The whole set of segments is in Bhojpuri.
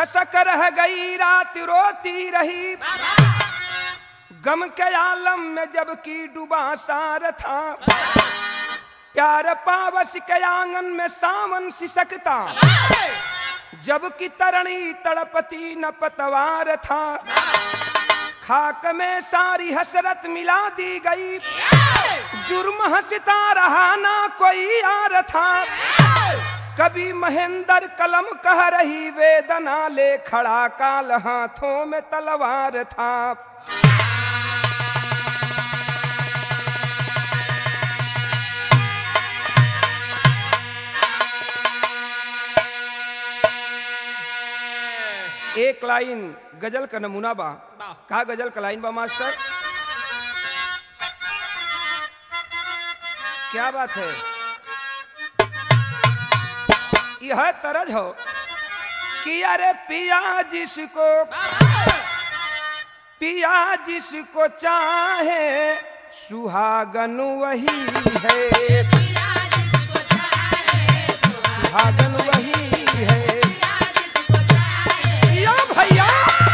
कसक रह गई रात रोती रही गम के आलम में जबकि डूबा सार था प्यार पावस के आंगन में सावन सिसकता जबकि तरणी तड़पती न पतवार था खाक में सारी हसरत मिला दी गई जुर्म हंसता रहा ना कोई यार था कभी महेंद्र कलम कह रही वेदना ले खड़ा काल हाथों में तलवार था एक लाइन गजल का नमूना बा का गजल का लाइन बा मास्टर क्या बात है यह तरज हो कि अरे पिया जिसको पिया जिसको चाहे सुहागन वही है सुहागन वही है या भैया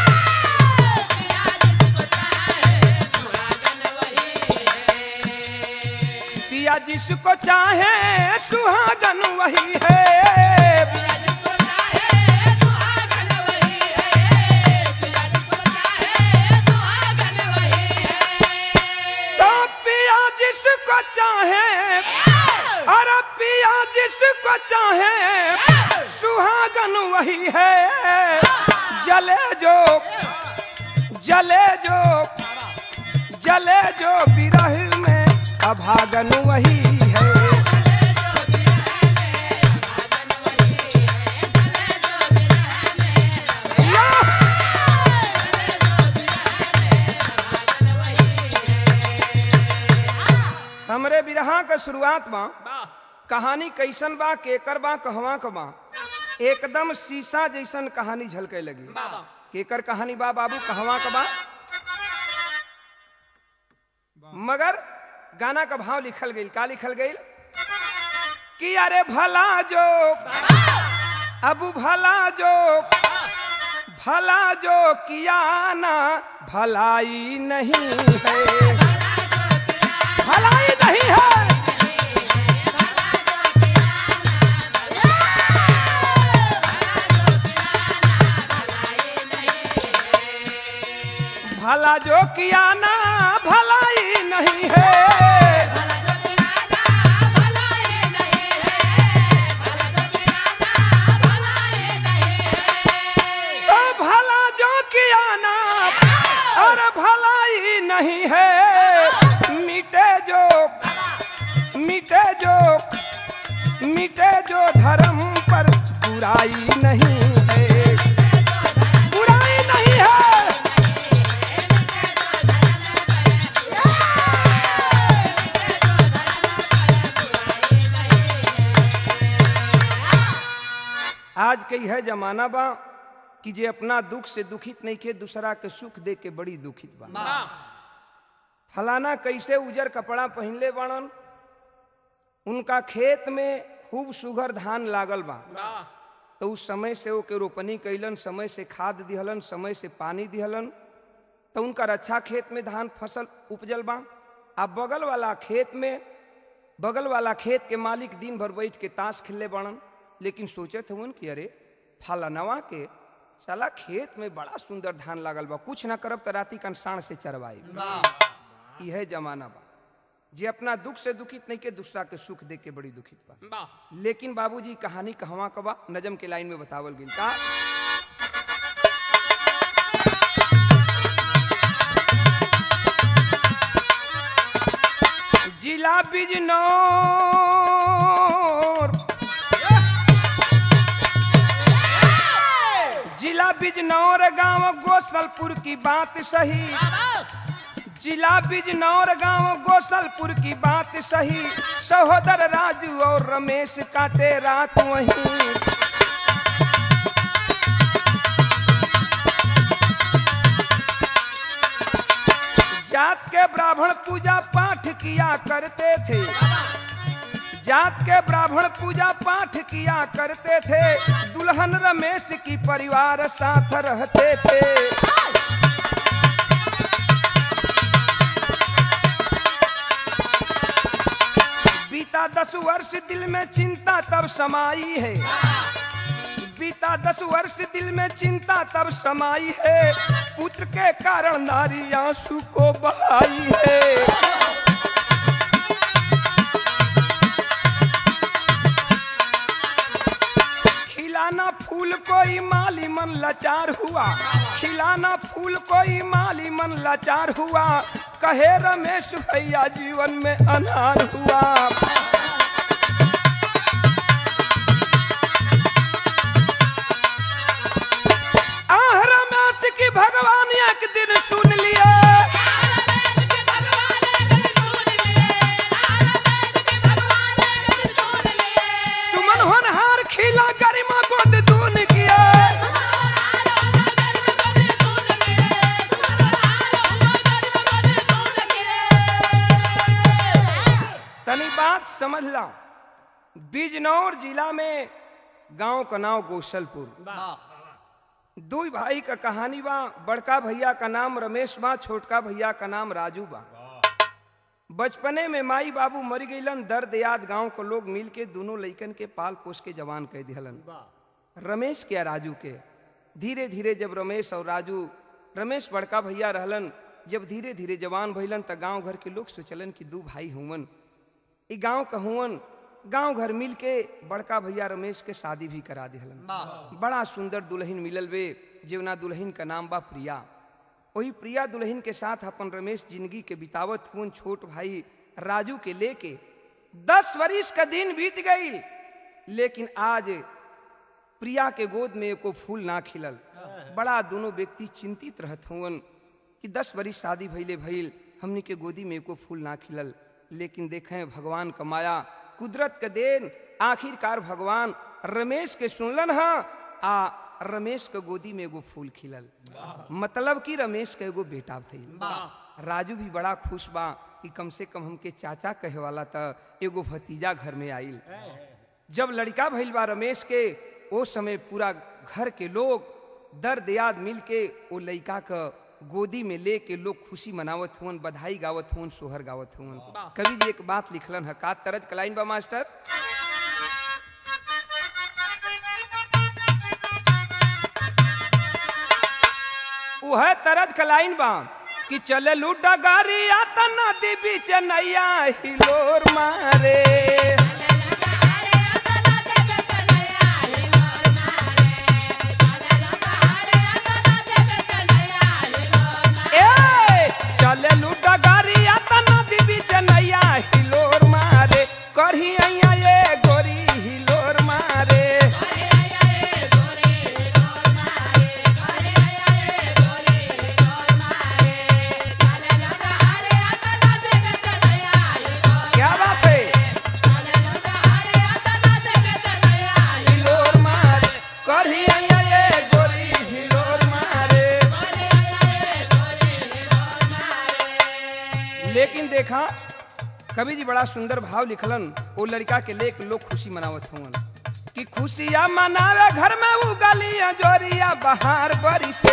पिया जिसको चाहे सुहागन वही है तो पिया जिसको चाहे अरे पिया जिसको चाहे सुहागन वही है जले जो जले जो जले जो विरह में अभागन वही है हमरे बिरहा का शुरुआत बा कहानी कैसन बा केकर बा कहवा क बा एकदम शीशा जैसन कहानी झलके लगी केकर कहानी बा बाबू कहवा क बा मगर गाना का भाव लिखल गई का लिखल गई कि अरे भला जो अब भला जो भला जो किया ना भलाई नहीं है भलाई नहीं है भला जो किया ना भलाई नहीं है तो भला जो किया ना और भलाई नहीं है मिटे जो मिटे जो मिटे जो धर्म पर बुराई नहीं है बुराई नहीं है आज के है जमाना बा कि जे अपना दुख से दुखित नहीं के दूसरा के सुख दे के बड़ी दुखित बा फलाना कैसे उजर कपड़ा पहनले बाड़न उनका खेत में खूब सुघर धान लागल बा तो उस समय से ओके रोपनी कैलन समय से खाद दिहलन समय से पानी दिहलन तो उनका अच्छा खेत में धान फसल उपजल बा आ बगल वाला खेत में बगल वाला खेत के मालिक दिन भर बैठ के ताश खेलले बाड़न लेकिन सोचत हवन कि अरे फलानवा के साला खेत में बड़ा सुंदर धान लागल बा कुछ ना करब तो राती कन साण से चरवाई यह जमाना बा जे अपना दुख से दुखित नहीं के दूसरा के सुख देख के बड़ी दुखित बा लेकिन बाबूजी कहानी कहवा कबा नजम के लाइन में बतावल गई का जिला बिजनौर जिला बिजनौर गांव गोसलपुर की बात सही जिला बिजनौर गांव गोसलपुर की बात सही सहोदर राजू और रमेश काटे रात वहीं जात के ब्राह्मण पूजा पाठ किया करते थे जात के ब्राह्मण पूजा पाठ किया करते थे दुल्हन रमेश की परिवार साथ रहते थे बीता दस वर्ष दिल में चिंता तब समाई है बीता दस वर्ष दिल में चिंता तब समाई है पुत्र के कारण नारी आंसू को बहाई है खिलाना फूल कोई माली मन लाचार हुआ खिलाना फूल कोई माली मन लाचार हुआ कहे रमेश भैया जीवन में अनार हुआ आह रमेश की भगवान एक दिन सुन लिया सुमन होनहार खिला गरिमा गोद दून किया तनी बात समझ ला बिजनौर जिला में गांव का नाम गोसलपुर दू भाई का कहानी बा बड़का भैया का नाम रमेश बा छोटका भैया का नाम राजू बा बचपने में माई बाबू मर गईलन दर्द याद गांव को लोग मिल के दोनों लइकन के पाल पोस के जवान कह दिहलन रमेश के राजू के धीरे धीरे जब रमेश और राजू रमेश बड़का भैया रहलन जब धीरे धीरे जवान भइलन त गांव घर के लोग सोचलन कि दू भाई हुवन ई गांव का हुवन गांव घर मिल के बड़का भैया रमेश के शादी भी करा दिहलन बड़ा सुंदर दुल्हन मिलल बे जेवना दुल्हन का नाम बा प्रिया वही प्रिया दुल्हन के साथ अपन रमेश जिंदगी के बितावत हुन छोट भाई राजू के लेके दस वरिस का दिन बीत गई लेकिन आज प्रिया के गोद में एको फूल ना खिलल बड़ा दोनों व्यक्ति चिंतित रहत हुवन कि दस वरिस शादी भइले भइल हमनी के गोदी में एको फूल ना खिलल लेकिन देखें भगवान का माया कुदरत का देन आखिरकार भगवान रमेश के सुनलन हा आ रमेश के गोदी में एगो फूल खिलल मतलब कि रमेश के एगो बेटा भइल राजू भी बड़ा खुश बा कि कम से कम हमके चाचा कहे वाला त एगो भतीजा घर में आइल जब लड़का भइल बा रमेश के ओ समय पूरा घर के लोग दर्द याद मिल के ओ लड़का का गोदी में ले के लोग खुशी मनावत हुवन बधाई गावत हुवन सोहर गावत हुवन कवि जी एक बात लिखलन है का तरज कलाइन बा मास्टर उह तरज कलाइन बा कि चले लूडा गारिया त नदी बीच नैया हिलोर मारे ए चले लूडा गारिया त नदी बीच नैया हिलोर मारे करही अइया ये गोरी हिलोर मारे क्या बात है हिलोर मारे करही अइया ये गोरी हिलोर मारे लेकिन देखा कवि जी बड़ा सुंदर भाव लिखलन वो लड़का के लेक लोग खुशी मनावत हुवन कि खुशियाँ मनावे घर में उगलियाँ जोरिया बहार बरी से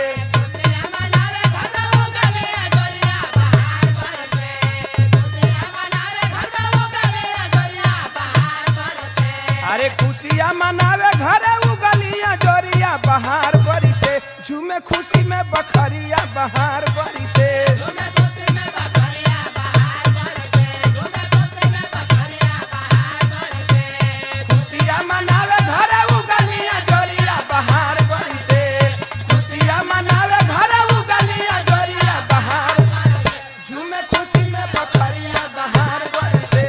अरे खुशियाँ मनावे घरे उगलियाँ जोरिया बहार बरी से झूमे खुशी में बखरिया बहार बरी से खुशियाँ मनावे घरे उगलियाँ जोरिया बहार बरी से खुशियाँ मनावे घरे उगलियाँ जोरिया बहार झूमे खुशी में बखरिया बहार बरी से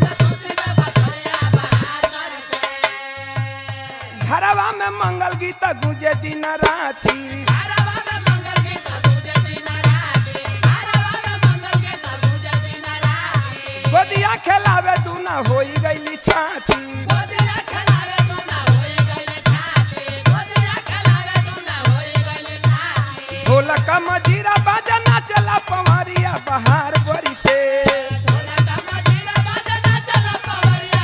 घरवा में मंगल गीत गुजे दिन राती गोदिया खेलावे तू ना होई गईली छाती ढोलक मजीरा बजना चला पवरिया बहार बरी से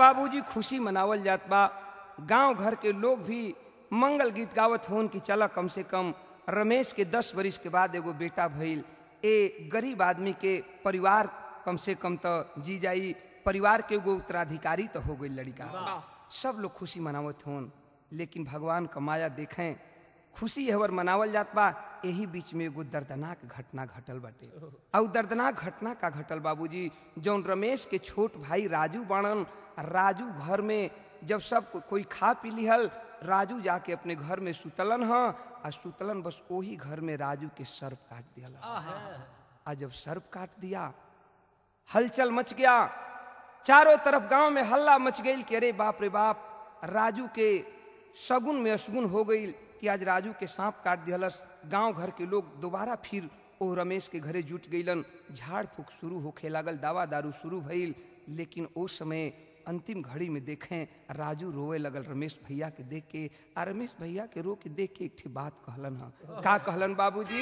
बाबूजी खुशी मनावल जात बा गांव घर के लोग भी मंगल गीत गावत होन कि चला कम से कम रमेश के दस बरिस के बाद एगो बेटा भइल ए गरीब आदमी के परिवार कम से कम तो जी जाई परिवार के एगो उत्तराधिकारी तो हो गई लड़का सब लोग खुशी मनावत होन लेकिन भगवान का माया देखें खुशी हवर मनावल जात बा यही बीच में एगो दर्दनाक घटना घटल बाटे और दर्दनाक घटना का घटल बाबूजी जौन रमेश के छोट भाई राजू बाणन राजू घर में जब सब को- कोई खा पी लिहल राजू जाके अपने घर में सुतलन ह आ सुतलन बस वही घर में राजू के सर्प काट दिया आ जब सर्प काट दिया हलचल मच गया चारों तरफ गांव में हल्ला मच गई कि अरे बाप रे बाप राजू के सगुन में असगुन हो गई कि आज राजू के सांप काट दिहलस गांव घर के लोग दोबारा फिर ओ रमेश के घरे जुट गईलन झाड़ फूक शुरू होखे लागल दावा दारू शुरू भइल लेकिन ओ समय अंतिम घड़ी में देखें राजू रोए लगल रमेश भैया के देख के आ रमेश भैया के रो के देख के एक ठे बात कहलन ह का कहलन बाबूजी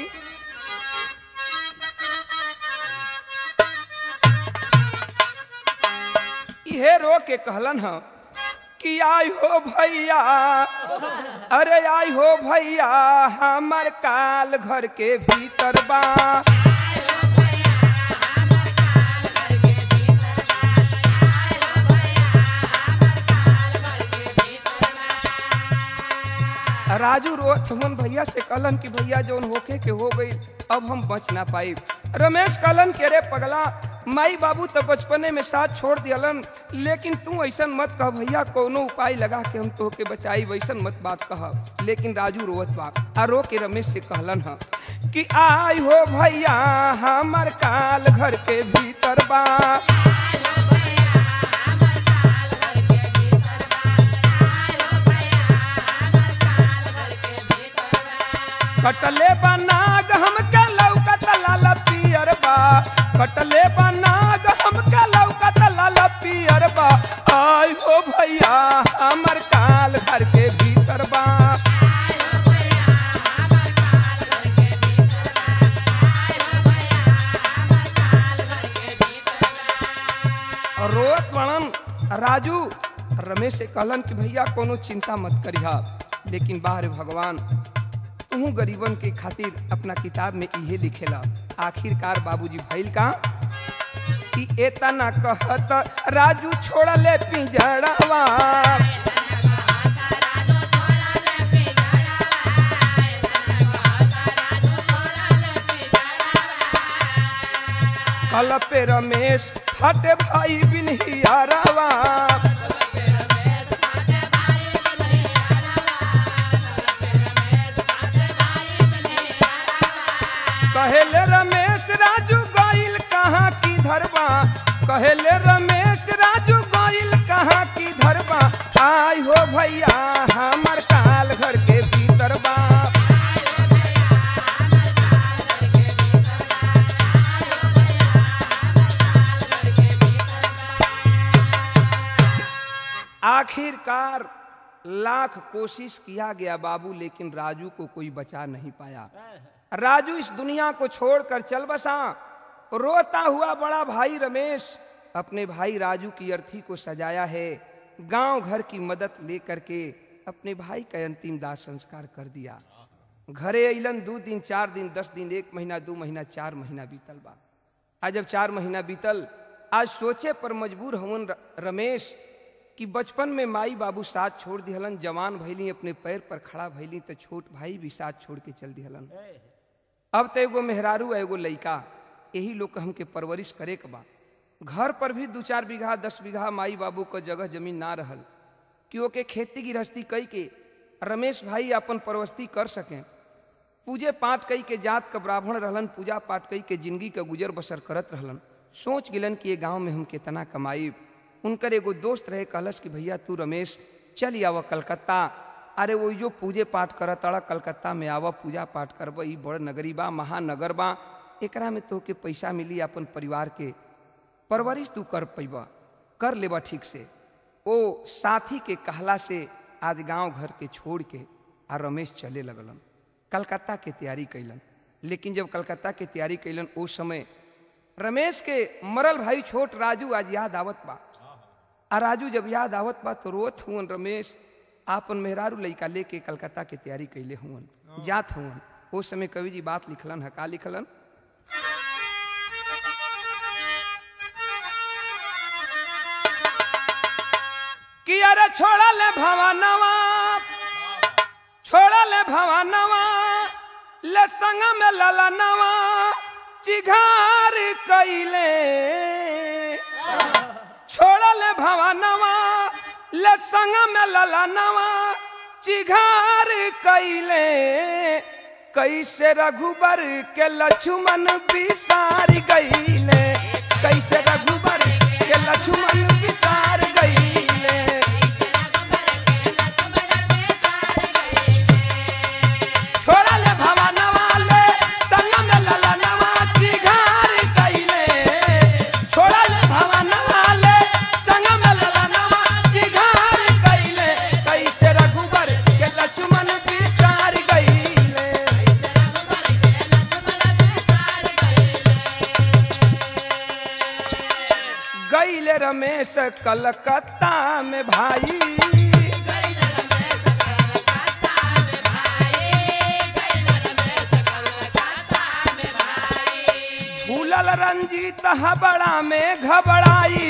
इहे रो के कहलन ह कि आई हो भैया अरे आई हो भैया हमर काल घर के भीतर बा राजू रोत हमन भैया से कहलन कि भैया जौन होके के हो गई अब हम बच ना पाई रमेश कहलन कि अरे पगला माई बाबू तो बचपने में साथ छोड़ दियलन लेकिन तू ऐसन मत कह भैया कोनो उपाय लगा के हम तोहके बचाई वैसन मत बात कह लेकिन राजू रोवत बा आ रो के रमेश से कहलन ह कि आई हो भैया हमर काल घर के भीतर बा कटले बनाग हमके लौकत लाल पियर बा कटले बनाग हमके लौकत लाल पियर बा आई हो भैया हमर काल घर के भीतर बा रोत बनन राजू रमेश से कहलन कि भैया कोनो चिंता मत करिहा लेकिन बाहर भगवान तू गरीबन के खातिर अपना किताब में इहे लिखेला आखिरकार बाबूजी भइल का कि एतना कहत राजू छोड़ले पिंजड़वा कल पे रमेश हटे भाई बिनहियारवा कहेले रमेश राजू गोइल कहाँ की धरबा कहेले रमेश राजू गोइल कहाँ की धरबा आई हो भैया हमर काल घर के भीतर बा आखिरकार लाख कोशिश किया गया बाबू लेकिन राजू को कोई बचा नहीं पाया राजू इस दुनिया को छोड़कर चल बसा रोता हुआ बड़ा भाई रमेश अपने भाई राजू की अर्थी को सजाया है गांव घर की मदद लेकर के अपने भाई का अंतिम दाह संस्कार कर दिया घरे अलन दो दिन चार दिन दस दिन एक महीना दो महीना चार महीना बीतल बा आज जब चार महीना बीतल आज सोचे पर मजबूर हवन र- रमेश कि बचपन में माई बाबू साथ छोड़ दिहलन जवान भैली अपने पैर पर खड़ा भैली तो छोट भाई भी साथ छोड़ के चल दिहलन अब तो एगो मेहरारू आ एगो लइका यही लोग के हमके परवरिश करे के बा घर पर भी दू चार बीघा दस बीघा माई बाबू का जगह जमीन ना रहल कि ओके खेती गृहस्थी कई के रमेश भाई अपन परवस्ती कर सकें पूजे पाठ कई के जात का ब्राह्मण रहलन पूजा पाठ कई के जिंदगी का गुजर बसर करत रहलन सोच गिलन कि ये गांव में हम कितना कमाई उनकर एगो दोस्त रहे कहलस कि भैया तू रमेश चल आव कलकत्ता अरे वो जो पूजे पाठ करत अड़ा कलकत्ता में आव पूजा पाठ करब ई बड़ नगरी बा महानगर बा एकरा में तोके पैसा मिली अपन परिवार के परवरिश तू कर पैबा कर लेबा ठीक से ओ साथी के कहला से आज गांव घर के छोड़ के आ रमेश चले लगलन कलकत्ता के तैयारी कैलन लेकिन जब कलकत्ता के तैयारी कैलन उस समय रमेश के मरल भाई छोट राजू आज याद आवत बा आ राजू जब याद आवत बा तो रोत हुवन रमेश आपन मेहरारू लइका लेके कलकत्ता के तैयारी कैले हुवन जात हुवन ओ समय कवि जी बात लिखलन है का लिखलन कि अरे छोड़ा ले भवनवा छोड़ा ले भवनवा ले संग में ललनवा चिघार कैले छोड़ल भवनवा ले संग में ललनवा चिघार कैले कैसे रघुबर के लक्ष्मण बिसार गईले कैसे रघुबर के लक्ष्मण बिसार गईले छोड़ल भवनवा ले संग में ललनवा चिघार कैले छोड़ल भवनवा ले संग में ललनवा चिघार कैले कैसे रघुबर के लक्ष्मण बिसार गईले गईले रमेश कलकत्ता में भाई भूलल रंजीत हबड़ा में घबराई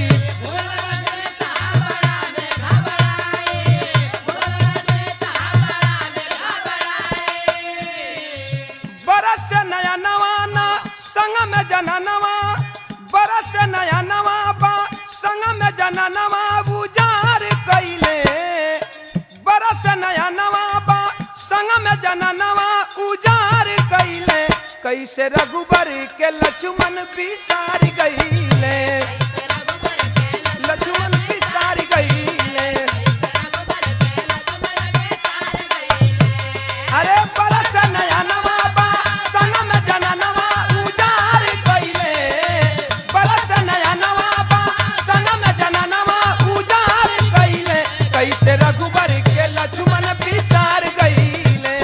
बरस से नया नवाना संग में जना नवा बरस से नया नवा बा संग में जना नवा बुजार कैले बरस से नया नवा बा संग में जना नवा उजार कैले कैसे रघुबर के लक्ष्मण बिसार गईले लक्ष्मण बिसार गईले अरे बरस नया नवा बा संग में जना नवा उजार कैले बरस नया नवा बा संग में जना नवा उजार कैले कैसे रघुबर के लक्ष्मण बिसार गईले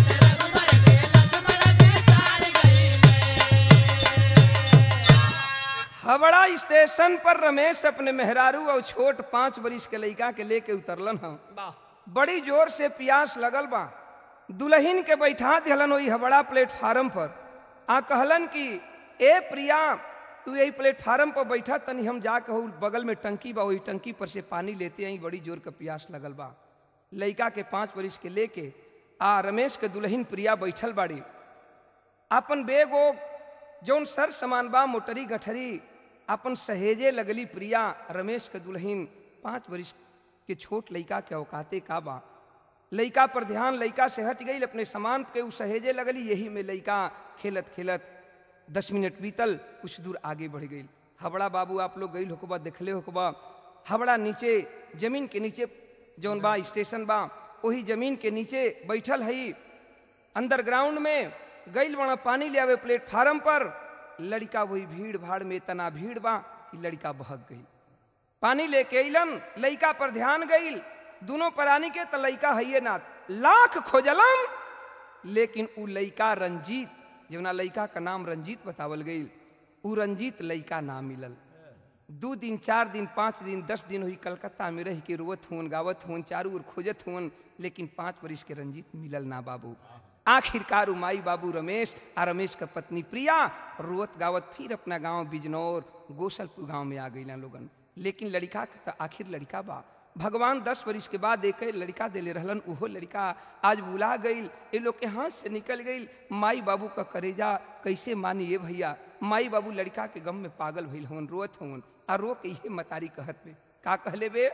हवड़ा स्टेशन पर रमेश अपने मेहरारू और छोट पांच बरिस के लड़का के लेके उतरलन ह बड़ी जोर से प्यास लगल बा दुल्हन के बैठा दिहलन वही हवड़ा प्लेटफार्म पर आ कहलन कि ए प्रिया तू यही प्लेटफार्म पर बैठा तनी हम जाके हो बगल में टंकी बा वही टंकी पर से पानी लेते आई बड़ी जोर के प्यास लगल बा लड़का के पांच बरिस के लेके आ रमेश के दुल्हन प्रिया बैठल बाड़ी अपन बेग ओग जौन सर समान बा मोटरी गठरी अपन सहेजे लगली प्रिया रमेश के दुल्हन पांच वर्ष के छोट लइका के औकाते का बा लइका पर ध्यान लइका से हट गई अपने सामान के उ सहेजे लगली यही में लइका खेलत खेलत दस मिनट बीतल कुछ दूर आगे बढ़ गई हबड़ा बाबू आप लोग गई होकबा देखले होकबा हबड़ा नीचे जमीन के नीचे जौन बा स्टेशन बा वही जमीन के नीचे बैठल हई अंडरग्राउंड में गईल बड़ा पानी ले आवे प्लेटफार्म पर लड़का वही भीड़ भाड़ में तना भीड़ बा कि लड़का बहक गई पानी लेके अइलन लड़का पर ध्यान गईल दोनों प्राणी के त लड़का हइये ना लाख खोजलन लेकिन उ लड़का रंजीत जवना लड़का का नाम रंजीत बतावल गईल उ रंजीत लड़का ना मिलल दू दिन चार दिन पाँच दिन दस दिन हुई कलकत्ता में रह के रोवत हुन गावत हुन चारू ओर खोजत हुन लेकिन पाँच वर्ष के रंजीत मिलल ना बाबू आखिरकार उ माई बाबू रमेश आ रमेश का पत्नी प्रिया रोवत गावत फिर अपना गांव बिजनौर गोसलपुर गांव में आ गई लोगन लेकिन लड़का के त आखिर लड़का बा भगवान दस वर्ष के बाद एक लड़का देले रहलन उहो लड़का आज बुला गईल ए लोग के हाथ से निकल गईल माई बाबू का करेजा कैसे मानी ये भैया माई बाबू लड़का के गम में पागल भइल होन रोत होन आ रो के इहे मतारी कहत बे का कहले बे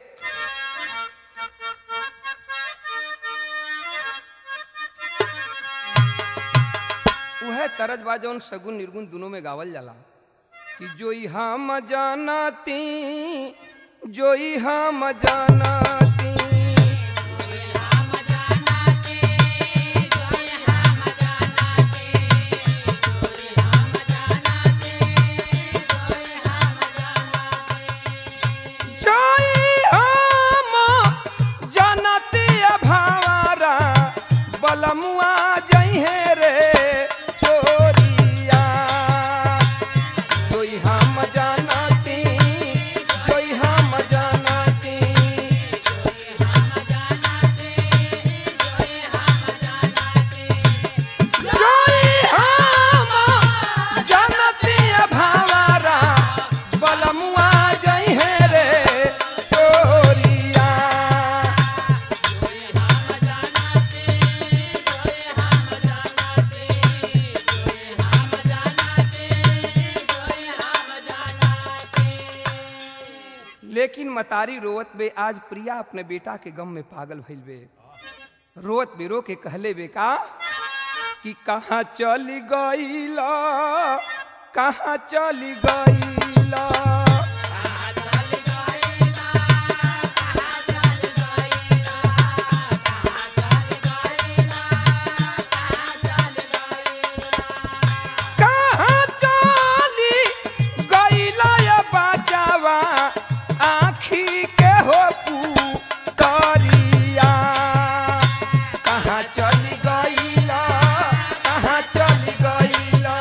उहे तरज बा जौन सगुन निर्गुण दोनों में गावल जाला कि जोई हम जानती जोई हम जानती जोई हम जानती अभावारा बलमुआ जइहे रे चोरिया जोई हम जानती जोई हम जान लेकिन मतारी रोवत बे आज प्रिया अपने बेटा के गम में पागल भइल बे रोवत बे रो के कहले बे का कि कहाँ चली गईला कहाँ चली गईला कहाँ चली गईला या बाजावा आँखी के हो पुतरिया कहाँ चली गईला कहाँ चली गईला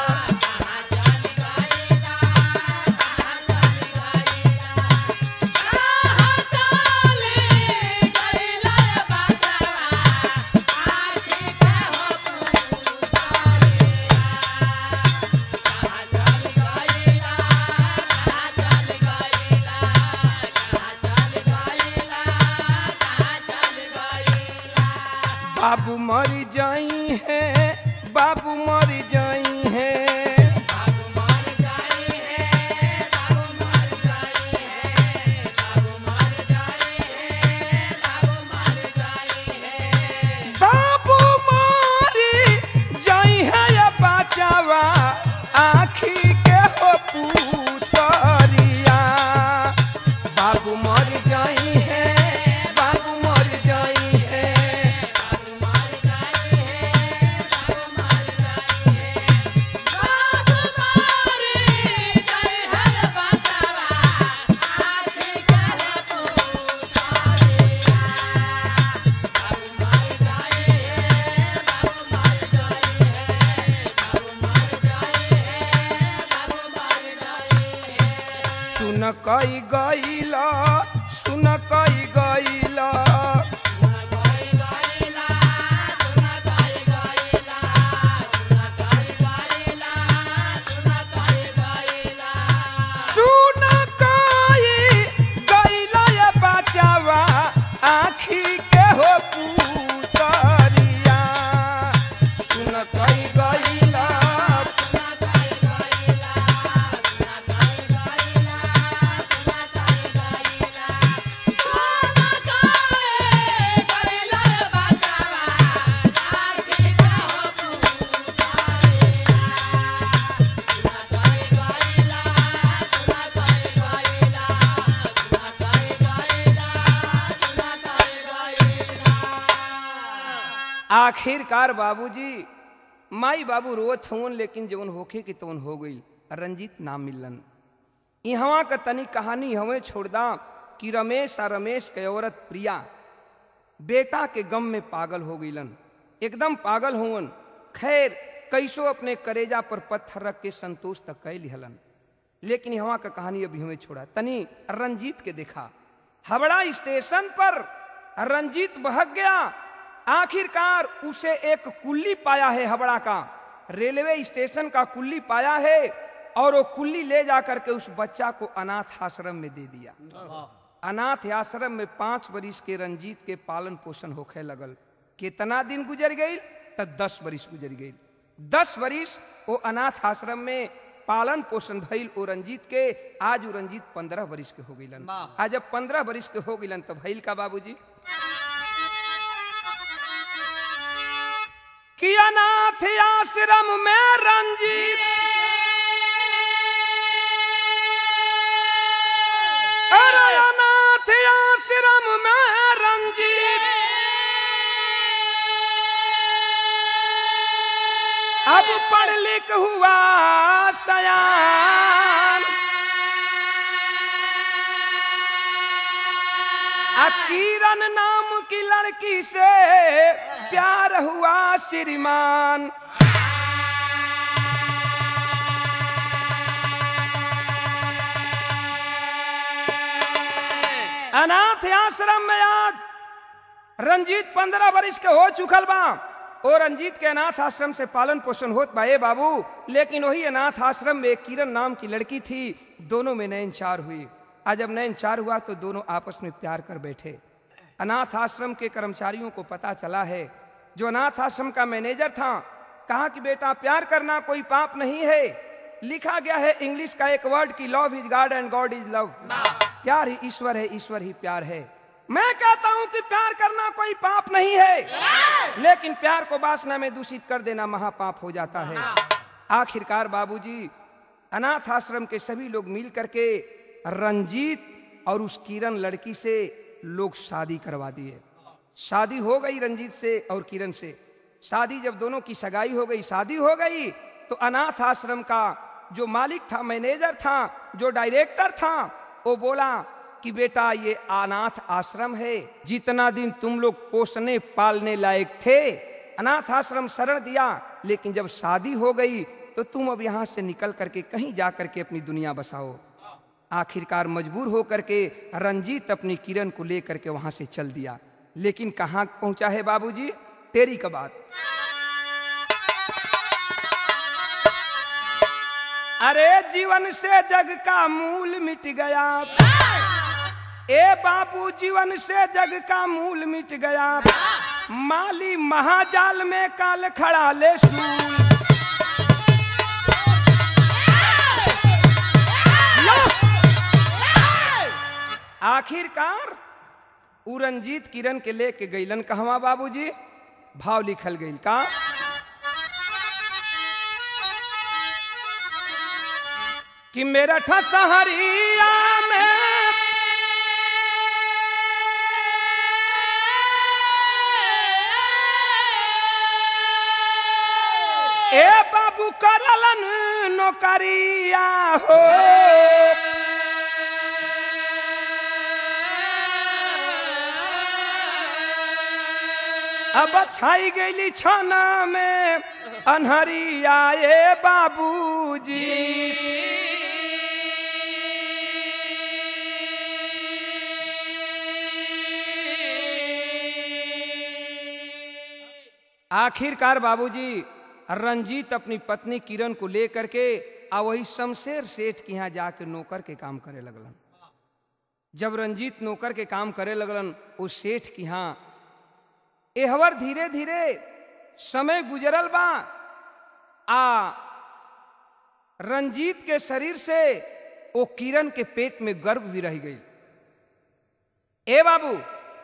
बाबू मर जाई है बाबू मर जाई है बाबू मर जाई है या बचावा आखी के हो पुतरिया बाबू मर जाई है बाबू मर जाई है सुन कई गईला सुन कई गईला सुन कई गईला या बचावा आखी के हो पुतरिया सुन कई गईला आखिरकार बाबूजी माई बाबू रोत हवन लेकिन जवन होखे के तवन हो गई रंजीत नाम मिलन इहवा का तनी कहानी हमें छोड़दा कि रमेश आ रमेश के औरत प्रिया बेटा के गम में पागल हो गईलन एकदम पागल हुवन खैर कैसो अपने करेजा पर पत्थर रख के संतोष तक कह लिहलन लेकिन यहाँ का कहानी अभी हमें छोड़ा तनी रंजीत के देखा हावड़ा स्टेशन पर रंजीत बहक गया आखिरकार उसे एक कुल्ली पाया है हबड़ा का रेलवे स्टेशन का कुल्ली पाया है और वो कुल्ली ले जाकर के उस बच्चा को अनाथ आश्रम में दे दिया अनाथ आश्रम में पांच बरिस के रंजीत के पालन पोषण होखे लगल कितना दिन गुजर गई तो दस बरिस गुजर गई दस बरिस वो अनाथ आश्रम में पालन पोषण भइल ओ रंजीत के आज वो रंजीत पंद्रह बरिस के हो गईलन आज जब पंद्रह बरिस के हो गईलन तो भइल का बाबूजी कि अनाथ आश्रम में रंजीत अरे अनाथ आश्रम में रंजीत अब पढ़ लिख हुआ सयान आ किरण नाम की लड़की से प्यार हुआ श्रीमान अनाथ आश्रम में आज रंजीत पंद्रह वर्ष के हो चुकल बा और रंजीत के अनाथ आश्रम से पालन पोषण होत बा ए बाबू लेकिन वही अनाथ आश्रम में एक किरण नाम की लड़की थी दोनों में नयन चार हुई आज जब नयन चार हुआ तो दोनों आपस में प्यार कर बैठे अनाथ आश्रम के कर्मचारियों को पता चला है जो अनाथ आश्रम का मैनेजर था कहा कि बेटा प्यार करना कोई पाप नहीं है लिखा गया है इंग्लिश का एक वर्ड की love is god and god is love प्यार ही ईश्वर है ईश्वर ही प्यार है मैं कहता हूं कि प्यार करना कोई पाप नहीं है लेकिन प्यार को वासना में दूषित कर देना महापाप हो जाता है आखिरकार बाबूजी अनाथ आश्रम के सभी लोग मिल करके रंजीत और उस किरण लड़की से लोग शादी करवा दिए शादी हो गई रंजीत से और किरण से शादी जब दोनों की सगाई हो गई शादी हो गई तो अनाथ आश्रम का जो मालिक था मैनेजर था जो डायरेक्टर था वो बोला कि बेटा ये अनाथ आश्रम है जितना दिन तुम लोग पोसने पालने लायक थे अनाथ आश्रम शरण दिया लेकिन जब शादी हो गई तो तुम अब यहाँ से निकल करके कहीं जा करके अपनी दुनिया बसाओ आखिरकार मजबूर होकर के रंजीत अपनी किरण को लेकर के वहां से चल दिया लेकिन कहाँ पहुंचा है बाबूजी तेरी का बात अरे जीवन से जग का मूल मिट गया ए बाबू जीवन से जग का मूल मिट गया माली महाजाल में काल खड़ा ले सूल आखिरकार उ रंजीत किरण के लेके गईलन कहवा बाबूजी भाव लिखल गईल का कि मेरा ठसहरिया में ए बाबू करलन नौकरिया हो अब छाई गईली छाना में अनहरिया ए बाबूजी आखिरकार बाबूजी रंजीत अपनी पत्नी किरण को लेकर के आ वही शमशेर सेठ के यहाँ जाके नौकर के काम करे लगलन जब रंजीत नौकर के काम करे लगलन उस सेठ के यहाँ एहवर धीरे धीरे समय गुजरल बा आ रंजीत के शरीर से वो किरण के पेट में गर्भ भी रह गई ए बाबू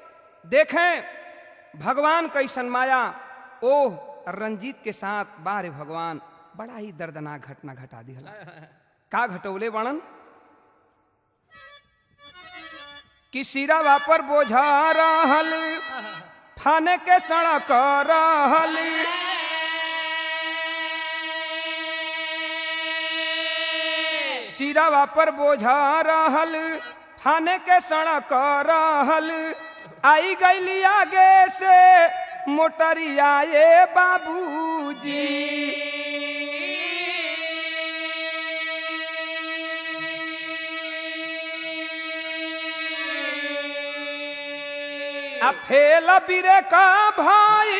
देखें भगवान कैसन माया ओह रंजीत के साथ बारे भगवान बड़ा ही दर्दनाक घटना घटा दिया का घटौले वर्णन कि सिरावा पर बोझा रहल फाने के सड़क रहल सिरावा पर बोझा रहल फाने के सड़क रहल आई गईली आगे से मोटरिया ये बाबूजी आ फेल बिरे का भाई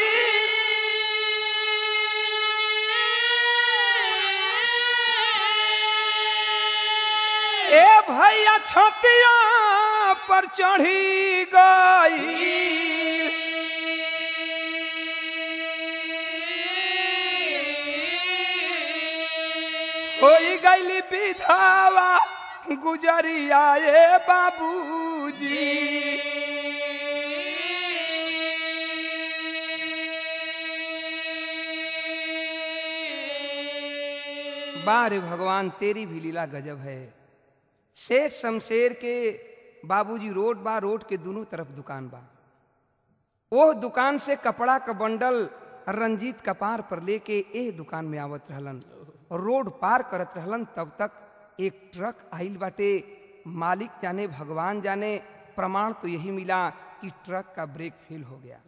ए भैया छतिया पर चढ़ी गई होई गईली विधावा गुजरिया ए बाबूजी बारे भगवान तेरी भी लीला गजब है सेठ शमशेर के बाबूजी रोड बा रोड के दोनों तरफ दुकान बा वो दुकान से कपड़ा का बंडल रंजीत कपार पर लेके ए दुकान में आवत रहलन रोड पार करत रहलन तब तक एक ट्रक आइल बाटे मालिक जाने भगवान जाने प्रमाण तो यही मिला कि ट्रक का ब्रेक फेल हो गया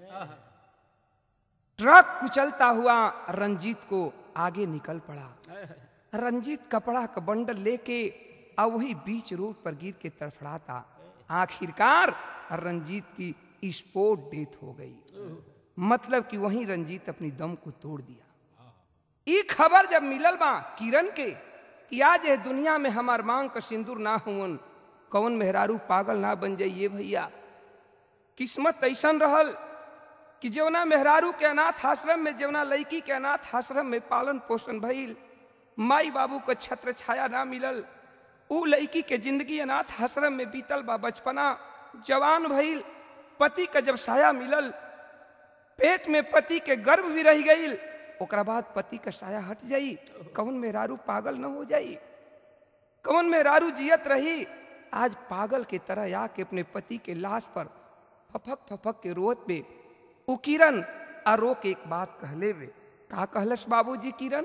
ट्रक कुचलता हुआ रंजीत को आगे निकल पड़ा रंजीत कपड़ा का बंडल लेके आ वही बीच रोड पर गिर के तड़फड़ाता आखिरकार रंजीत की स्पोर्ट डेथ हो गई मतलब कि वहीं रंजीत अपनी दम को तोड़ दिया ई खबर जब मिलल बा किरण के कि आज ये दुनिया में हमार मांग का सिंदूर ना हुवन कौन मेहरारू पागल ना बन जाइए भैया किस्मत ऐसन रहल कि जवना मेहरारू के अनाथ आश्रम में जवना लड़की के अनाथ आश्रम में पालन पोषण भइल माई बाबू को छत्र छाया ना मिलल ऊ लड़की के जिंदगी अनाथ आश्रम में बीतल बा बचपना जवान भइल पति का जब साया मिलल पेट में पति के गर्भ भी रह गई ओकरा बाद पति का साया हट जाई कौन मेहरारू पागल न हो जाई कौन मेहरारू जियत रही आज पागल के तरह आके अपने पति के लाश पर फफक फफक के रोत पे उ किरण आ रो के एक बात कहले वे का कहलस बाबूजी किरण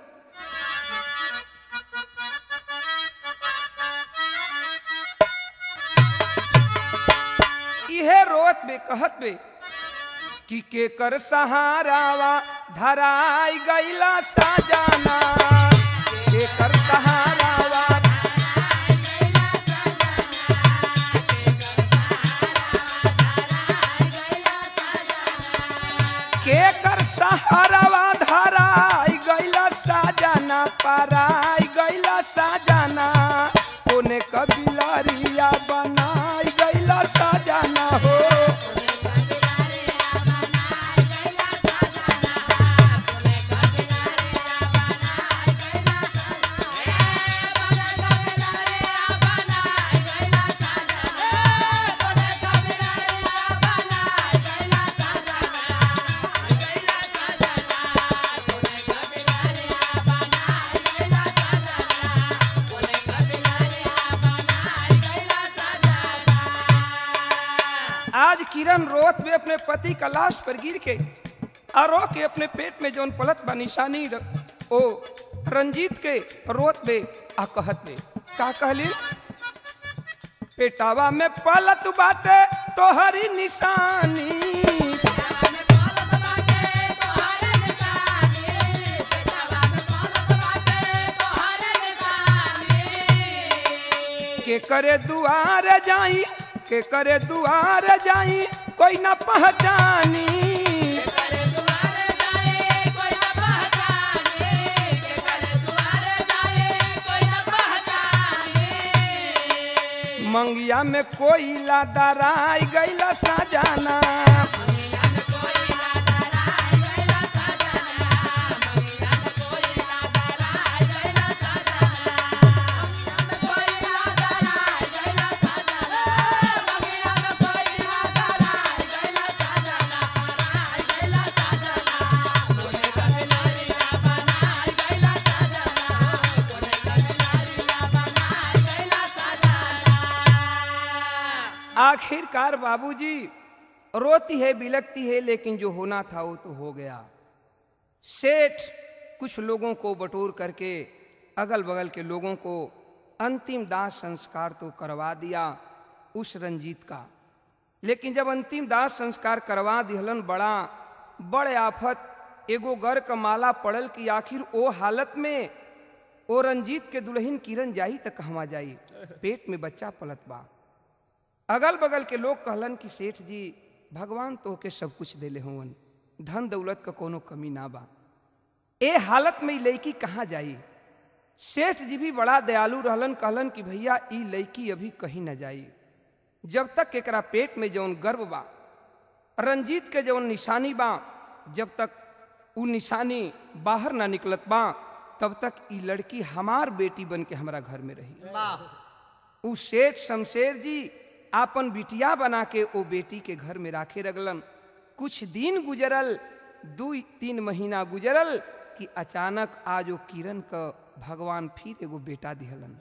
इहे रोत बे कहत बे कि के कर सहारावा धराई गईला साजाना के कर सहारावा के कर सहारावा धराई गईला साजाना पराई गईला साजाना कोने कबिलरिया बनाई गईला साजाना हो आज किरण रोत में अपने पति का लाश पर गिर के और रो के अपने पेट में जौन पलत बा निशानी र- ओ रंजीत के रोत में आ कहत में का कहली पेटावा में पलत बाटे तोहरी निशानी के करे दुआर जाई के करे दुआर जाई कोई ना पहचानी मंगिया में कोई दराई गईला सजाना आखिरकार बाबूजी रोती है बिलकती है लेकिन जो होना था वो तो हो गया सेठ कुछ लोगों को बटोर करके अगल बगल के लोगों को अंतिम दाह संस्कार तो करवा दिया उस रंजीत का लेकिन जब अंतिम दाह संस्कार करवा दिहलन बड़ा बड़े आफत एगो गर क माला पड़ल कि आखिर ओ हालत में ओ रंजीत के दुल्हन किरण जाई त कहवा जाई पेट में बच्चा पलत बा अगल बगल के लोग कहलन कि सेठ जी भगवान तो के सब कुछ देले होवन धन दौलत का कोनो कमी ना बा ए हालत में ई लड़की कहाँ जाई सेठ जी भी बड़ा दयालु रहलन कहलन कि भैया ई लड़की अभी कहीं न जाई जब तक एकरा पेट में जौन गर्व बा रंजीत के जौन निशानी बा जब तक उ निशानी बाहर ना निकलत बा तब तक ई लड़की हमार बेटी बन के हमारा घर में रही उ सेठ शमशेर जी आपन बिटिया बना के ओ बेटी के घर में राखे रगलन कुछ दिन गुजरल दू तीन महीना गुजरल कि अचानक आज ओ किरण क भगवान फिर एगो बेटा दिहलन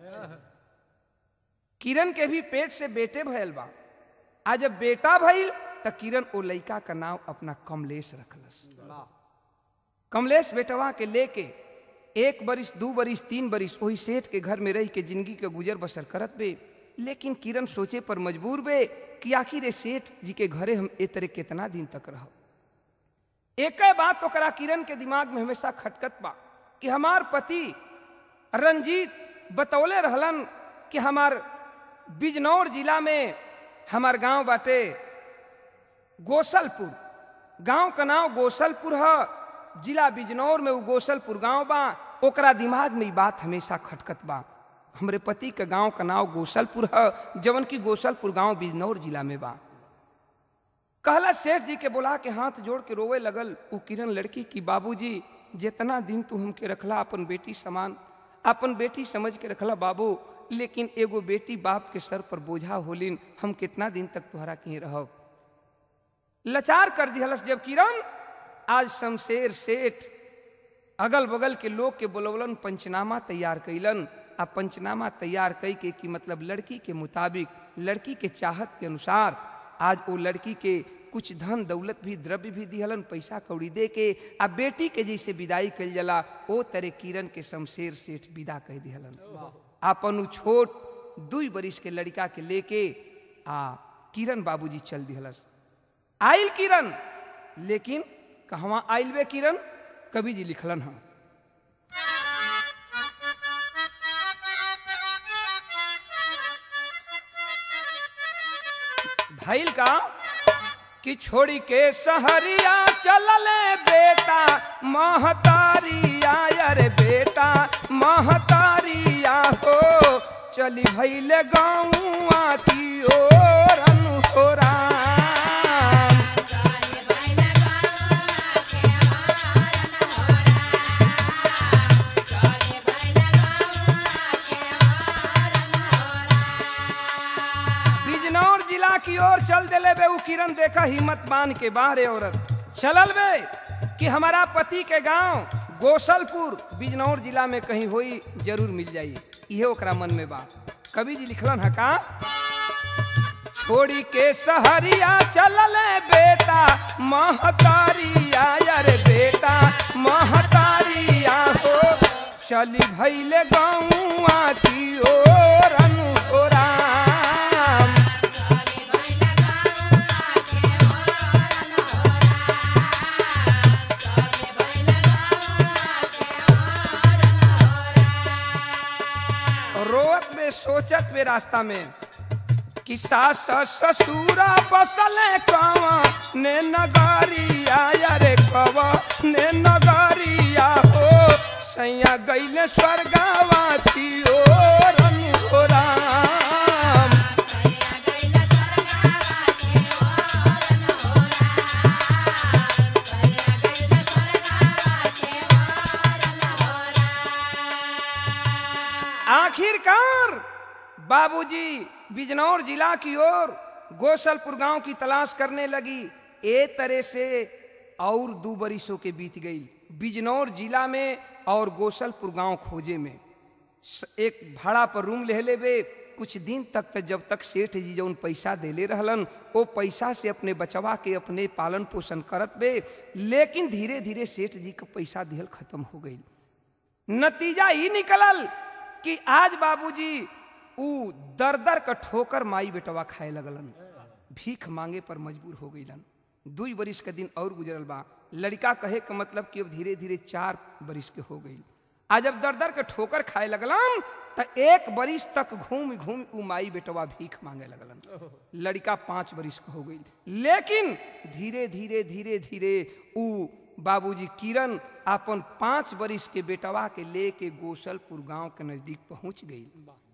किरण के भी पेट से बेटे भयल बा आज जब बेटा भइल त किरण ओ लइका का नाम अपना कमलेश रखलस कमलेश बेटवा के लेके एक बरिस दू बरिस तीन बरिस वही सेठ के घर में रह के जिंदगी के गुजर बसर करत बे लेकिन किरण सोचे पर मजबूर बे कि आखिर ए सेठ जी के घरे हम ए तरह कितना दिन तक रह एक बात ओकरा किरण के दिमाग में हमेशा खटकत बा कि हमार पति रंजीत बतौले रहलन कि हमार बिजनौर जिला में हमार गांव बाटे गोसलपुर गांव का नाम गोसलपुर है जिला बिजनौर में वो गोसलपुर गांव बा ओकरा दिमाग में ई बात हमेशा खटकत बा हमरे पति के गांव का नाम गोसलपुर है जवन की गोसलपुर गांव बिजनौर जिला में बा कहला सेठ जी के बुला के हाथ जोड़ के रोवे लगल वो किरण लड़की की बाबूजी जितना दिन तू हमके रखला अपन बेटी समान अपन बेटी समझ के रखला बाबू लेकिन एगो बेटी बाप के सर पर बोझा होलिन हम कितना दिन तक तुहरा कहीं रहब लाचार कर दिहलस जब किरण आज शमशेर सेठ अगल बगल के लोग के बोलवलन पंचनामा तैयार कैलन आ पंचनामा तैयार कई के कि मतलब लड़की के मुताबिक लड़की के चाहत के अनुसार आज वो लड़की के कुछ धन दौलत भी द्रव्य भी दिहलन पैसा कौड़ी दे के आ बेटी के जैसे विदाई कल जला ओ तरे किरण के शमशेर सेठ विदा कह दिहलन आपन उ छोट दुई बरिस के लड़का के लेके आ किरण बाबूजी चल दिहलस आइल किरण लेकिन कहवा आइल बे किरण कवि जी लिखलन हम भैल का कि छोड़ी के सहरिया चलले बेटा महतारिया अरे बेटा महतारिया हो चली भैले गाँवा की ओर अनुहोरा बिजनौर जिला की ओर चल देले बे उ किरण देखा हिम्मत बांध के बाहरे औरत चलल बे कि हमारा पति के गांव गोसलपुर बिजनौर जिला में कहीं होई जरूर मिल जाई इहे ओकरा मन में बा कवि जी लिखलन है का छोड़ी के सहरिया चलले बेटा महतारिया अरे बेटा महतारिया हो चली भैले गौआ की ओर अनुराम रोत में सोचत में रास्ता में कि सास ससुरा बसले कवा ने नगरिया अरे कवा ने नगरिया हो सैया गईले स्वर्गावाती ओर राम आखिरकार बाबूजी बिजनौर जिला की ओर गोसलपुर गांव की तलाश करने लगी ए तरह से और दो बरिसों के बीत गई बिजनौर जिला में और गोसलपुर गांव खोजे में स- एक भाड़ा पर रूम ले लेबे कुछ दिन तक त जब तक सेठ जी जौन पैसा देले रहलन ओ पैसा से अपने बचवा के अपने पालन पोषण करत बे लेकिन धीरे धीरे सेठ जी का पैसा दिहल खत्म हो गई नतीजा ही निकलल कि आज बाबूजी ऊ दर दर का ठोकर माई बेटवा खाए लगलन भीख मांगे पर मजबूर हो गईलन दुई बरिस के दिन और गुजरल बा लड़का कहे का मतलब कि अब धीरे धीरे चार बरिस के हो गई आज जब दर दर के ठोकर खाए लगलन त एक बरिस तक घूम घूम ऊ माई बेटवा भीख मांगे लगलन लड़का पांच बरिस का हो गई लेकिन धीरे धीरे धीरे धीरे ऊ बाबूजी किरण अपन पांच बरिस के बेटवा के लेके गोसलपुर गांव के नजदीक पहुंच गई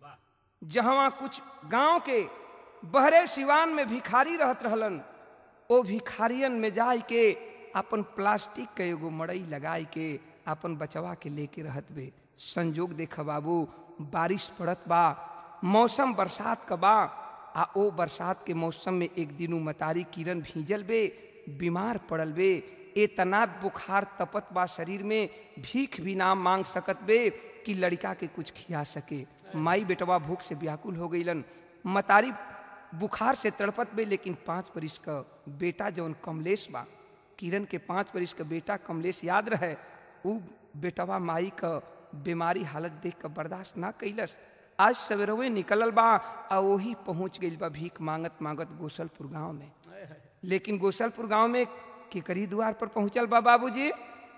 जहां कुछ गांव के बहरे सिवान में भिखारी रहत रहलन ओ भिखारियन में जाय के अपन प्लास्टिक के एगो मड़ई लगाई के अपन बचवा के लेके रहत बे संजोग देख बाबू बारिश पड़त बा मौसम बरसात का बा आ ओ बरसात के मौसम में एक दिनू मतारी किरण भीजल बे बीमार पड़ल बे इतना बुखार तपत बा शरीर में भीख भी ना मांग सकत बे कि लड़का के कुछ खिया सके माई बेटवा भूख से व्याकुल हो गईलन मतारी बुखार से तड़पत बे लेकिन पांच बरिस का बेटा जौन कमलेश बा किरण के पांच बरिस का बेटा कमलेश याद रहे उ बेटवा माई का बीमारी हालत देख कर बर्दाश्त ना कैलस आज सवेरवे निकलल बा आ वही पहुंच गई बा भीख मांगत मांगत गोसलपुर गांव में लेकिन गोसलपुर गांव में केकरी द्वार पर पहुंचल बा बाबूजी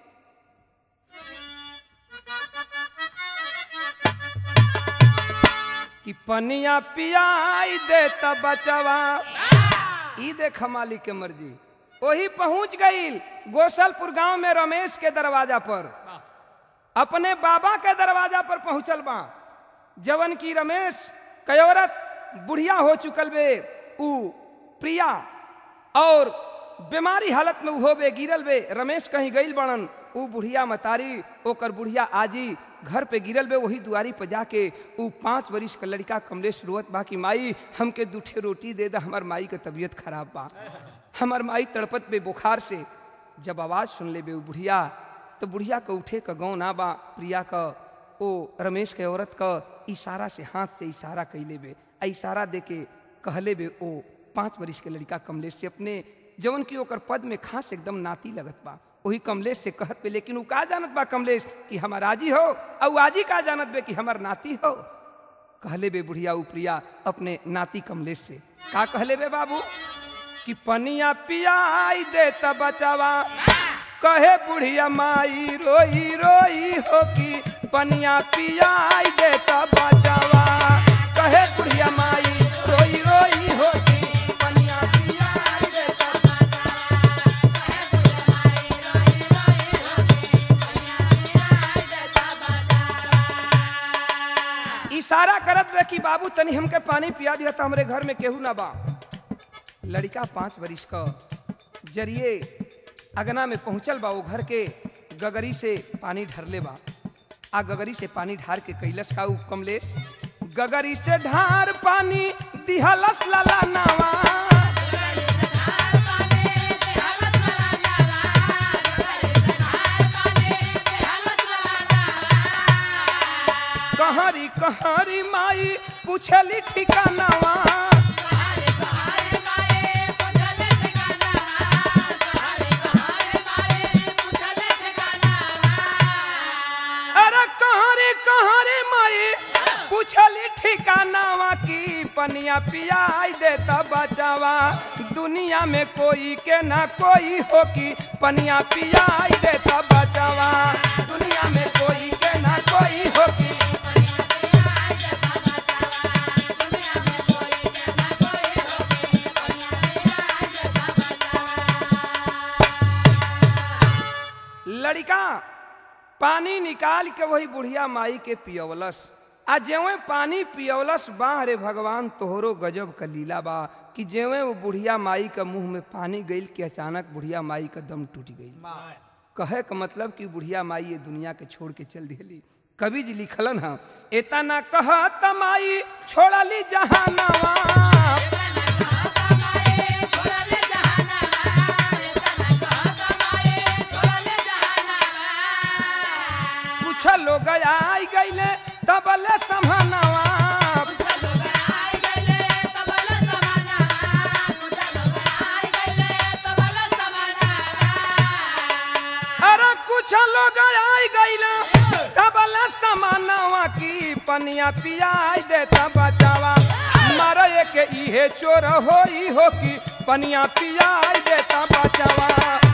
कि पनिया पियाई दे त बचवा ई देख मालिक के मर्जी वही पहुंच गई गोसलपुर गांव में रमेश के दरवाजा पर अपने बाबा के दरवाजा पर पहुंचल बा जवन की रमेश कयोरत बुढ़िया हो चुकल बे ऊ प्रिया और बीमारी हालत में हो बे गिरल बे रमेश कहीं गईल बड़न ऊ बुढ़िया मतारी ओकर बुढ़िया आजी घर पे गिरल बे वही दुआरी पर जाके ऊ पाँच बरिस का लड़का कमलेश रोवत बा कि माई हमके दूठे रोटी दे दा हमार माई के तबीयत खराब बा हमार माई तड़पत बे बुखार से जब आवाज़ सुन ले बे ऊ बुढ़िया तो बुढ़िया का उठे का गाँव ना बा प्रिया का ओ रमेश के औरत का इशारा से हाथ से इशारा कैले बे आ इशारा दे के कहले बे ओ पाँच बरिस के लड़का कमलेश से अपने जवन की ओकर पद में खास एकदम नाती लगत बा वही कमलेश से कहत बे लेकिन ऊ का जानत बा कमलेश कि हमार आजी हो और आजी का जानत बे कि हमार नाती हो कहले बे बुढ़िया ऊ प्रिया अपने नाती कमलेश से का कहले बे बाबू कि पनिया पियाई दे त बचावा कहे बुढ़िया माई रोई रोई हो कि पनिया पियाई दे त बचावा कहे बुढ़िया माई रोई रोई हो कि पनिया पियाई दे त इशारा करत बे कि बाबू तनी हमके पानी पिया दिया था हमरे घर में केहू ना बा लड़का पाँच बरिस का जरिए अगना में पहुंचल बा वो घर के गगरी से पानी ढरले बा आ गगरी से पानी ढार के कैलस का ऊ कमलेश गगरी से ढार पानी दिहलस लाला नावा कहरी कहरी माई पूछली ठिकानावा अरे कहरी कहरी माई पूछली ठिकानावा की पनिया पियाई दे त बचावा दुनिया में कोई के ना कोई हो की पनिया पियाई दे त बचावा दुनिया में कोई के ना कोई हो की लड़का पानी निकाल के वही बुढ़िया माई के पियवलस आ जेवे पानी पियवलस बा रे भगवान तोहरो गजब का लीला बा कि जेवे वो बुढ़िया माई का मुंह में पानी गईल कि अचानक बुढ़िया माई का दम टूट गई कहे का मतलब कि बुढ़िया माई ये दुनिया के छोड़ के चल दिली कवि जी लिखलन हा एता ना कह तमाई छोड़ली जहानावा कुछ लोग आई गईले तबले समानावा अरे कुछ लोग आई गईले तबले समानावा की पनिया पियाई दे तब बचावा मारे के इहे चोर होई हो की पनिया पियाई दे तब बचावा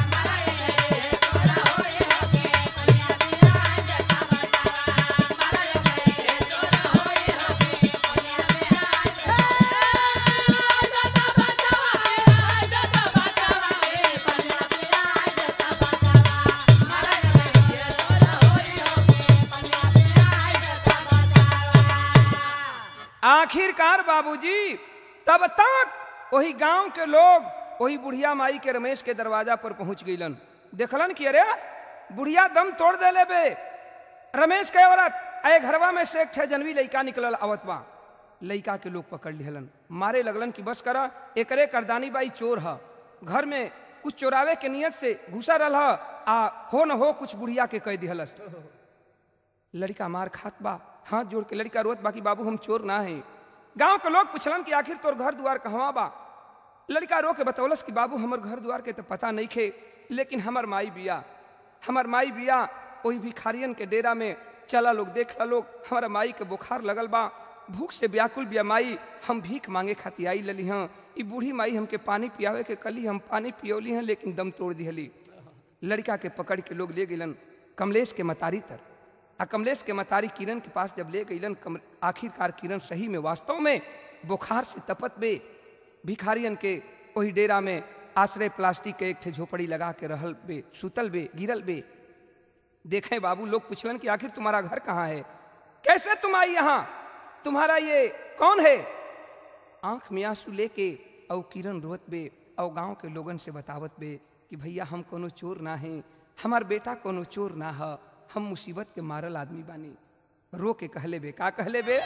आखिरकार बाबूजी तब तक वही गांव के लोग वही बुढ़िया माई के रमेश के दरवाजा पर पहुंच गईलन देखलन कि अरे बुढ़िया दम तोड़ देले बे रमेश के औरत अय घरवा में से एक ठे जनवी लइका निकलल आवत बा लइका के लोग पकड़ लिहलन मारे लगलन कि बस करा एकरे करदानी बाई चोर ह घर में कुछ चोरावे के नियत से घुसा रल ह आ हो न हो कुछ बुढ़िया के कह दिहलस लड़का मार खात बा हाथ जोड़ के लड़का रोत बाकी बाबू हम चोर ना है गांव के लोग पूछलन कि आखिर तोर घर द्वार कहवा बा लड़का रो के बतौलस कि बाबू हमर घर द्वार के तो पता नहीं खे लेकिन हमर माई बिया हमर माई बिया वही भिखारियन के डेरा में चला लोग देख ला लोग हमारा माई के बुखार लगल बा भूख से व्याकुल बिया माई हम भीख मांगे खातिर आई लली हाँ ई बूढ़ी माई हमके पानी पियावे के कली हम पानी पियौली हैं लेकिन दम तोड़ दिहली लड़का के पकड़ के लोग ले गइलन कमलेश के मतारी तर आ कमलेश के मतारी किरण के पास जब ले गइलन कम आखिरकार किरण सही में वास्तव में बुखार से तपत बे भिखारियन के वही डेरा में आश्रय प्लास्टिक के एक ठे झोपड़ी लगा के रहल बे सुतल बे गिरल बे देखें बाबू लोग पूछलन कि आखिर तुम्हारा घर कहाँ है कैसे तुम आई यहाँ तुम्हारा ये कौन है आंख में आंसू लेके औ किरण रोत बे औ गांव के लोगन से बतावत बे कि भैया हम कोनो चोर ना हैं हमार बेटा कोनो चोर ना ह हम मुसीबत के मारल आदमी बानी रो के कहले बे का कहले बे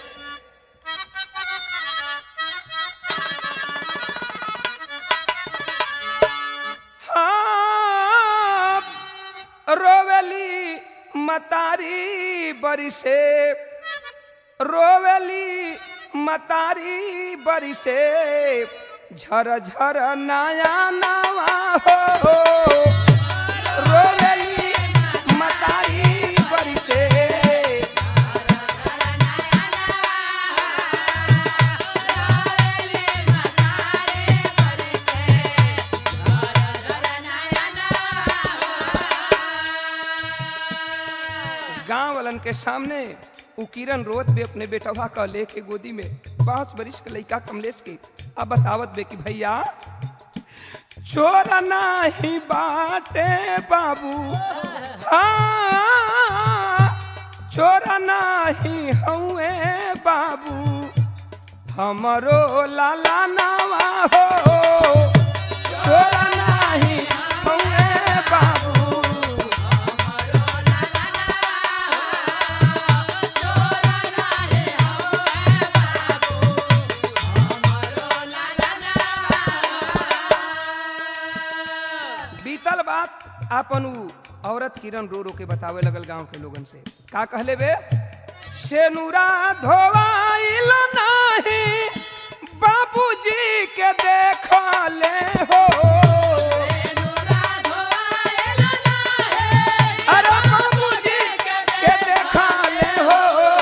हाँ, रोवेली मतारी बरिसे रोवेली मतारी बरिसे झर झर नया नवा हो रोवेली मतारी बरिसे गांव वालन के सामने उ किरण रोत बे अपने बेटवा का लेके गोदी में पांच बरिस के लइका कमलेश के अब बतावत बे कि भैया चोर नाही बाटे बाबू हाँ, चोर नाही हउए बाबू हमरो लाला नावा हो चोर नाही हउए बाबू बीतल बात आपन उ औरत किरण रो रो के बतावे लगल गांव के लोगन से का कहले बे सेनुरा धोवाइल नाही बाबूजी के देखले हो अरे बाबूजी के देखले हो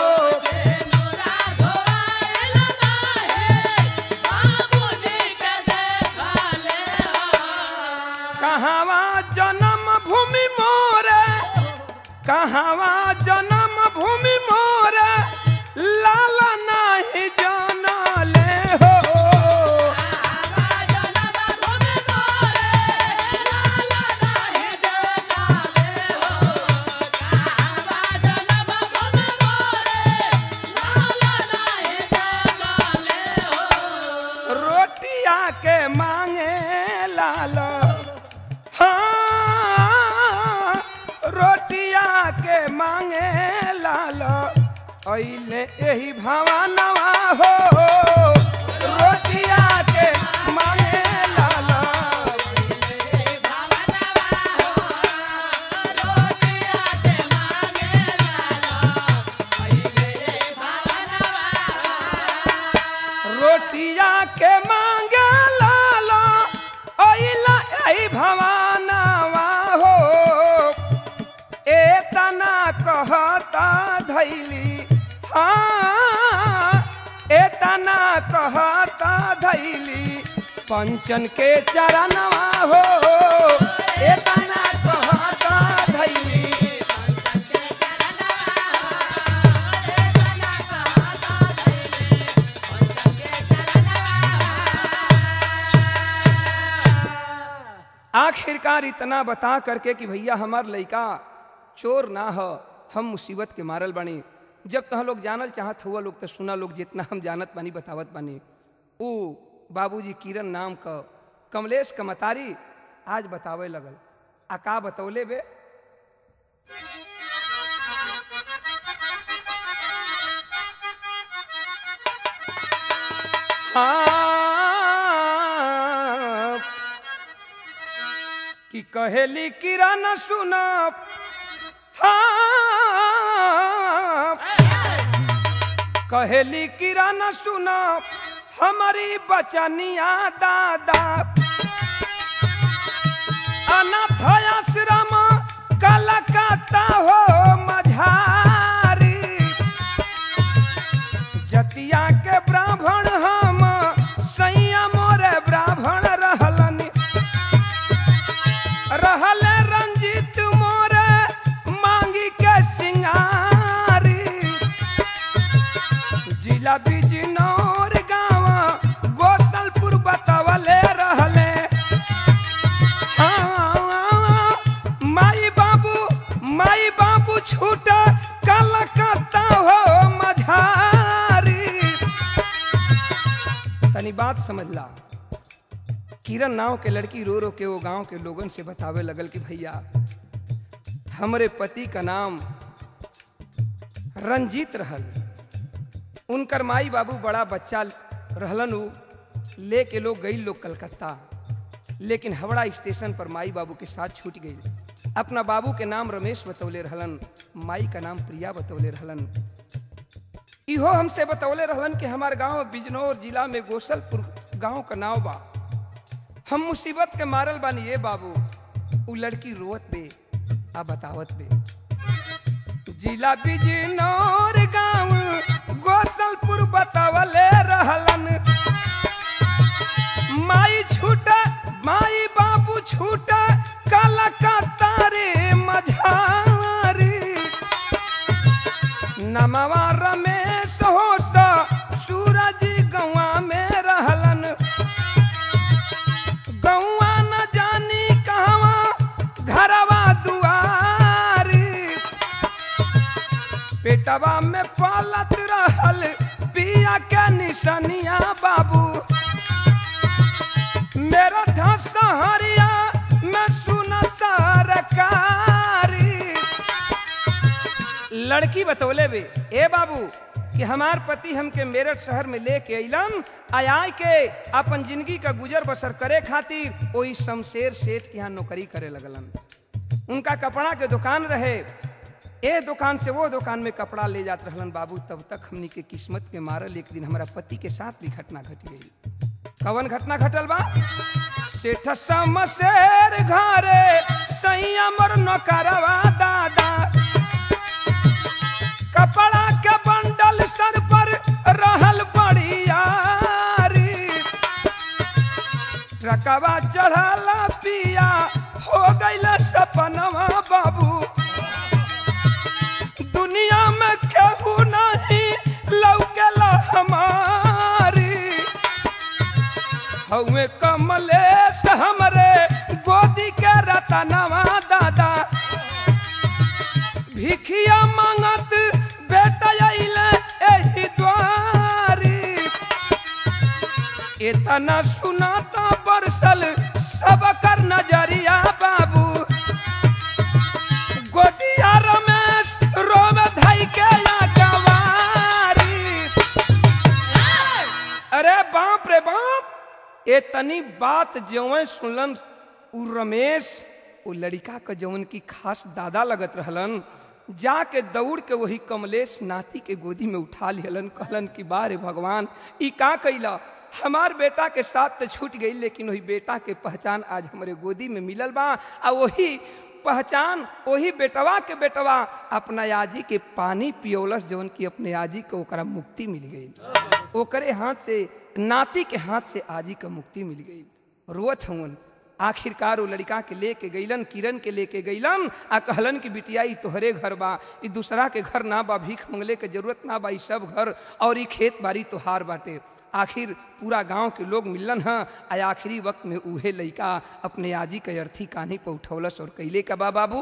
कहवा जन्म भूमि मोरे कहवा जन्म भूमि मोरे लाल नाही जानले हो रोटिया के मांगे लाल हाँ रोटिया के मांगे लाल अइले यही भवानवा हो रोटिया के मांगे लाल रोटिया के मांगे लाल अइला यही भवानवा हो एतना कहता धैली हाँ एतना कहता धैली पंचन के चरणवा हो एतना कहता धैली आखिरकार इतना बता करके कि भैया हमार लइका चोर ना हो हम मुसीबत के मारल बानी जब तह लोग जानल चाहत हुआ लोग तो सुना लोग जितना हम जानत बानी बतावत बानी ऊ बाबूजी किरण नाम क कमलेश कमतारी आज बतावे लगल आ का बतौले बे हाँ कि कहेली किरण सुन हाँ कहेली किरण सुन हमारी बचनिया दादा अनाथ आश्रम कलकत्ता हो मझारी जतिया के ब्राह्मण हम सैया मोरे ब्राह्मण रहलन रहल रंजित मोरे मांगी के सिंगारी जिला बिजनौर गाँव गोसलपुर बतवले रहले हाँ, माई बाबू माई बाबू छूट कलकत्ता हो मझारी तनी बात समझला किरण नाव के लड़की रो रो के वो गांव के लोगन से बतावे लगल कि भैया हमरे पति का नाम रंजीत रहल उनकर माई बाबू बड़ा बच्चा रहलन उ लेके लोग गई लोग कलकत्ता लेकिन हवड़ा स्टेशन पर माई बाबू के साथ छूट गई अपना बाबू के नाम रमेश बतौले रहलन माई का नाम प्रिया बतौले रहलन इहो हमसे बतौले रहलन कि हमार गांव बिजनौर जिला में गोसलपुर गांव का नाव बा हम मुसीबत के मारल बानी ये बाबू उ लड़की रोवत बे आ बतावत बे जिला बिजनौर गांव गोसलपुर बतावले रहलन माई छूटा माई बाबू छूटा कलकत्ता रे मझारी नमवा रमेश हो सा सूरज गौआ में रहलन गौआ न जानी कहवा घरवा दुआरी पेटवा में पालत रहल पिया के निशनिया बाबू मेरा ढसा हरिया मैं सुन सरकारी लड़की बतौले बे ए बाबू कि हमार पति हमके मेरठ शहर में लेके अइलन आय के अपन जिंदगी का गुजर बसर करे खातिर ओई शमशेर सेठ के यहाँ नौकरी करे लगलन उनका कपड़ा के दुकान रहे ए दुकान से वो दुकान में कपड़ा ले जात रहलन बाबू तब तक हमनी के किस्मत के मारल एक दिन हमारा पति के साथ भी घटना घट गई कवन घटना घटल बा सेठ शमशेर घरे सैया मर नौकरवा दादा कपड़ा के बंडल सर पर रहल बड़ियारी ट्रकवा चढ़ाला पिया हो गईल सपनवा बाबू दुनिया में केहू नहीं लौकेला हमारी हवे कमलेश हमरे गोदी के रतनवा दादा भिखिया मांगत बेटा अइले एही द्वारी इतना सुनाता बरसल सब कर नजरिया बाबू गोदिया रमेश रोम धई के या गवारी अरे बाप रे बाप ए तनी बात जवन सुनलन उ रमेश उ लड़का के जवन की खास दादा लगत रहलन जाके दौड़ के वही कमलेश नाती के गोदी में उठा लिहलन कहलन कि बारे भगवान ई का कैला हमार बेटा के साथ तो छूट गई लेकिन वही बेटा के पहचान आज हमारे गोदी में मिलल बा आ वही पहचान वही बेटवा के बेटवा अपना आजी के पानी पियोलस जवन की अपने आजी को ओकरा मुक्ति मिल गई ओकरे हाथ से नाती के हाथ से आजी का मुक्ति मिल गई रोत हवन आखिरकार वो लड़का के लेके गईलन किरण के लेके गईलन आ कहलन कि बिटिया ई तोहरे घर बा ई दूसरा के घर ना बा भीख मंगले के जरूरत ना बा ई सब घर और ई खेत बाड़ी तोहार बाटे आखिर पूरा गांव के लोग मिलन हैं आ आखिरी वक्त में उहे लड़का अपने आजी के अर्थी कान्ही पर उठौलस और कैले का बा बाबू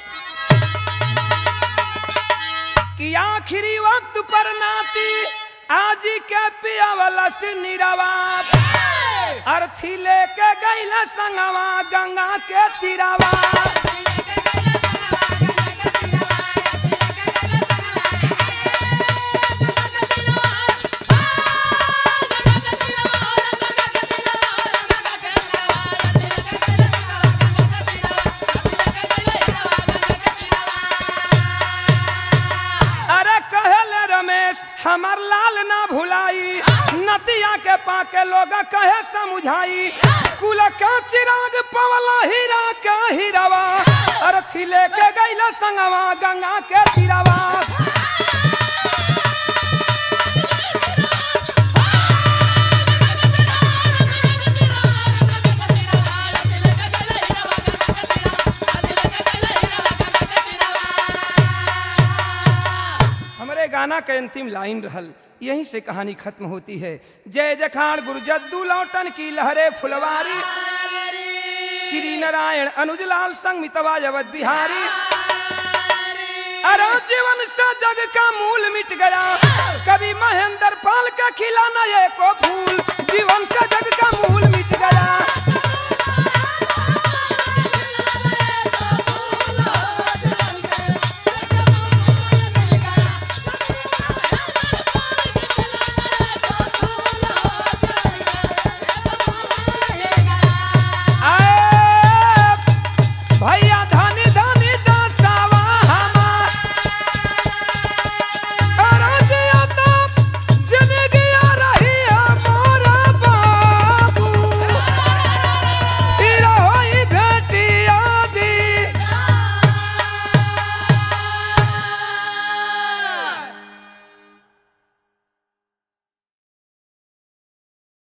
कि आखिरी वक्त पर नाती आजी के पिया वाला से निरावा अर्थी लेके गईला संगवा गंगा के तीरावा अरे कहले रमेश हमार लाल ना भुलाई नतिया के पाके लोग कहे समझाई कुल के चिराग पवला हीरा के हीरावा अरथी लेके गईला संगवा गंगा के तीरावा हमारे गाना के अंतिम लाइन रहल यहीं से कहानी खत्म होती है जय जखान गुरु जद्दू लौटन की लहरे फुलवारी श्री नारायण अनुजलाल संग मितवा जवत बिहारी अरे जीवन से जग का मूल मिट गया कभी महेंद्र पाल का खिलाना ये को फूल जीवन से